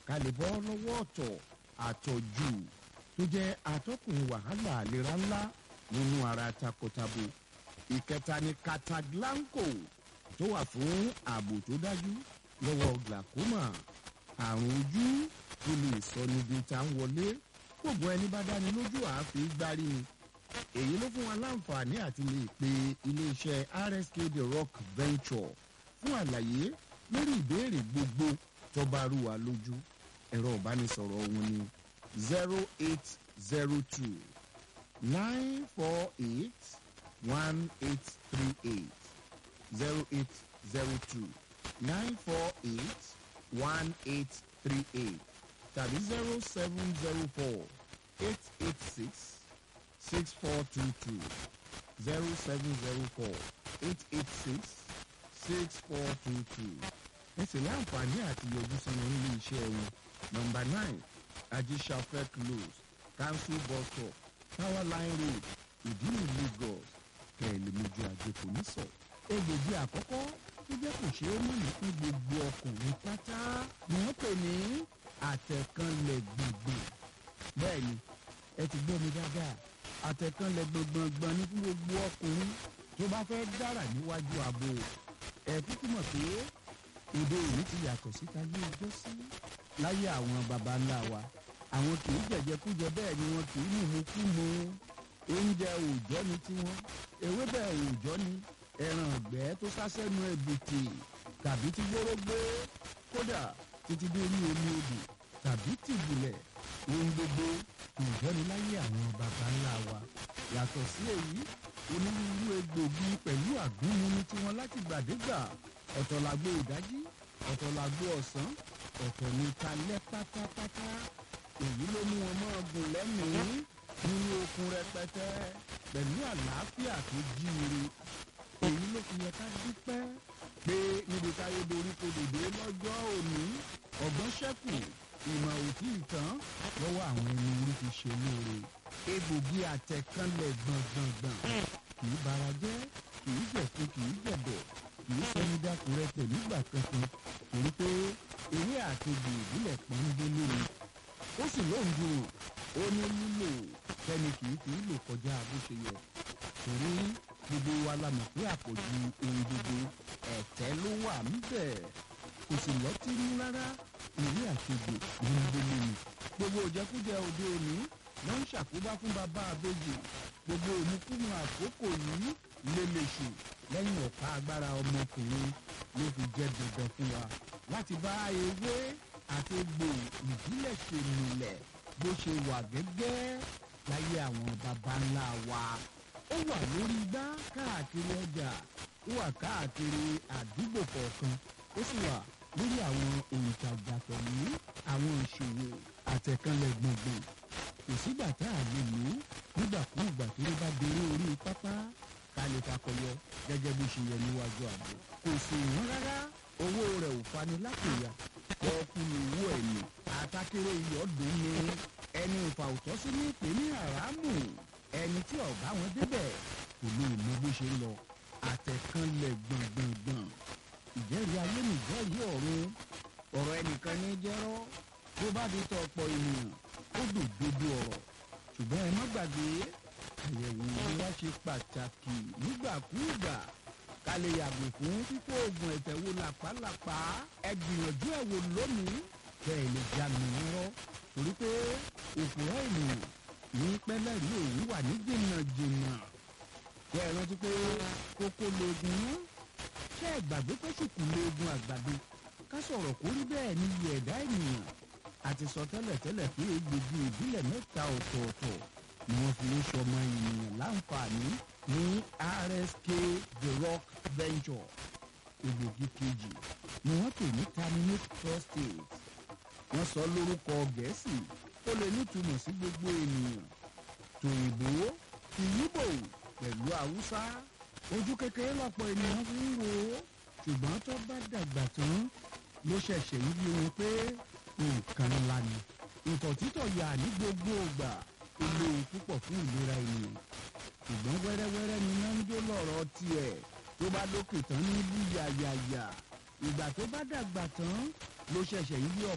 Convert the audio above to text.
ká lè bọ́ lọ́wọ́ ọ̀tọ̀ àtọ̀jù tó jẹ́ atọ́kùn wàhálà àlera ńlá nínú ara takotabo ìkẹta ni cataglanco tó wà fún ààbò tó dájú lọ́wọ́ glaucoma àrùn ojú tó lè sọ níbi tá ń wọlé gbogbo ẹni bá dáni lójú àáfi gbárí ni èyí ló fún wa láǹfààní àti lè pe iléeṣẹ́ rsk the rock venture fún àlàyé lórí ìbéèrè gbogbo tó bá rú wa lójú ẹ̀rọ ìbánisọ̀rọ̀ wọn ni zero eight zero two nine four eight one eight three eight zero eight zero two nine four eight one eight three eight tàbí zero seven zero four eight eight six six four two two zero seven zero four eight eight six six four two two ẹ sì láǹfààní àti yọjú sí wọn nílé iṣẹ́ wọn nọmba nine ajisafẹ close council bus stop power line road ìdílé lagos kẹ̀lẹ́mẹjọ àjẹkù nísọ. egbògi àkọ́kọ́ tó jẹ́ kò ṣeé mú ní fún gbogbo ọkùnrin pátá ni wọ́n pè ní àtẹ̀kànlẹ̀ gbùngbùn. bẹ́ẹ̀ ni ẹ ti gbọ́ mi dáadáa àtẹ̀kànlẹ̀ gbọ̀ngbọ̀ngbọ̀n ní fún gbogbo ọkùnrin tó bá fẹ́ dára níwájú ààbò ẹ̀ kúkú mọ̀ pé èdè òní ti yàtọ̀ síta ní ọjọ́ sí. láyé àwọn baba ńlá wa àwọn kì í jẹ̀jẹ̀kújẹ bẹ́ẹ̀ ni wọn kì í mímu kú mu oúnjẹ òòjọ́ ni tiwọn ewébẹ̀ òòjọ́ ni ẹran ọ̀gbẹ́ tó sásẹ́nu ẹ̀bùtì tàbí ti gbórógbó kódà títí dé ní omi odò tàbí tìbùlẹ̀ ohun gbogbo òòjọ́ ni láyé àwọn baba ńlá wa yàtọ̀ sí èyí onírúurú egbògi pẹ̀lú àgúnmu tiwọn láti gbàdégbà ọ̀tọ̀ làgbo ìdájí ọ̀tọ̀ làgbo ọ̀sán ọ̀tọ̀ ní talẹ́ pátápátá èyí ló mú wọn mọ́ ọgùn lẹ́mìí nínú okun rẹpẹtẹ pẹ̀lú àlàáfíà tó jíire èyí ló fi yẹ ká dúpẹ́ pé níbi táyé dorí kodòdó lọ́jọ́ òní ọ̀gbọ́n ṣẹ́kù ìmọ̀ òtí ìtàn lọ́wọ́ àwọn ẹni orí fi ṣe lóore egbògi àtẹ̀kánlẹ̀ gbọ̀ngbọ̀ngbọ̀n kì í bara jẹ́ kì í jẹ̀kú kì í jẹ̀bẹ̀ kì í sẹ́ni dákúrẹ́tẹ̀ nígbà kankan torí pé ewé àtẹ̀gbò ìbílẹ̀ pọ́ńdélé ni ó sì lóun dùn ó ní lílò fẹ́ni kì í fi lò kọjá bó ṣe yẹ torí gbogbo wa la mọ̀ pé àpọ̀jù ohun gbogbo ẹ̀tẹ́ ló wà níbẹ̀ kò sì lọ́tí ní rárá ewé àtẹ̀gbò pọ́ńdélé ni gbogbo òjẹkújẹ òde òní ló ń ṣàkóbá fún bàbá àbèjì gbogbo òmùkúmu àkókò yìí lélẹ̀ṣù lẹ́yìn ọ̀pá agbára ọmọkùnrin ló fi jẹ́ dandan fún wa láti bá ewé àti egbò ìbílẹ̀ ṣe nílẹ̀ bó ṣe wà gẹ́gẹ́ láyé àwọn baba ńlá wa ó wà lórí igbá káàkiri ọjà ó wà káàkiri àdúgbò kọ̀ọ̀kan ó sì wà lórí àwọn òǹtajà pẹ̀lú àwọn ìṣòwò àtẹ̀kànlẹ̀ gbọ̀ngbọ̀n kò sígbà tá a lè lò ó nígbàkúùgbà tó ló bá déré orí pápá ká lè fakọyọ gẹ́gẹ́ bó ṣe yẹ níwájú àbò kò sì wọ́n rárá owó rẹ̀ ò fani lápòyà ọkùnrin owó ẹ̀yìn àtàkèrè ìyọ́dún ni ẹni ìfà òtọ́ sí ní ìpè ní àràmù ẹni tí ọ̀gá wọn débẹ̀ kò lè mọ bó ṣe ń lọ àtẹ̀kànlẹ̀ gbọ̀ngbọ̀ngbọ̀n ìjẹ́rìí ayé nìjẹ́rìí ọ̀run ọ̀rọ̀ ẹnìkan ní jẹ́rọ́ tó bá di tọ̀ ọ̀pọ̀ ènìyàn ó dùn dodo ọ̀rọ̀ ṣùgbọ́n ẹ má gbàgbé àyẹ̀wò ìlera ṣe pàtàkì nígbàkúùgbà ká lè yàgò fún fífó oògùn ẹ̀tẹ̀ wo làpálàpá ẹ gbìyànjú ẹ̀ wò lónìí kẹ́ ẹ lè já mi rọ́ torí pé òpùrọ̀ ènìyàn ní pẹ́lẹ́rì òun wà ní jìnnàjìnnà kẹ́ ẹ rántí pé kókó lóògùn náà ṣé ẹ gbàgbé pé ṣùkú lóògùn àgbàdo ká sọ̀rọ̀ kó rí bẹ́ẹ̀ ní iye ẹ̀dá ènìyàn àti sọ tẹ́lẹ̀tẹ́lẹ̀ pé egbògi ìbílẹ̀ mẹ́ta ọ̀tọ̀ọ̀tọ̀ ni wọ́n fi ń sọmọ ènìyàn láǹfààní ní rsk the rock venture egbògi kejì ni wọ́n pè ní terminate prostate wọ́n sọ lórúkọ gẹ̀ẹ́sì ó lè nítumọ̀ sí gbogbo ènìyàn tòyìnbó tìyíbò pẹ̀lú haúsá ojú kékeré lọ́pọ̀ ènìyàn fi ń wò ó ṣùgbọ́n tó bá dàgbà tán ló ṣẹ̀ṣẹ̀ ń yí wọn pé nǹkan ńlá ni ìtọ̀ títọ̀ yà ní gbogbo ògbà ó léwu púpọ̀ fún ìlera ènìyàn ṣùgbọ́n wẹ́rẹ́wẹ́rẹ́ ni iná ń jó lọ́rọ̀ tiẹ̀ tó bá lókè tán ní bú yàyàyà ìgbà tó bá dàgbà tán ló ṣẹ̀ṣẹ̀ ń yí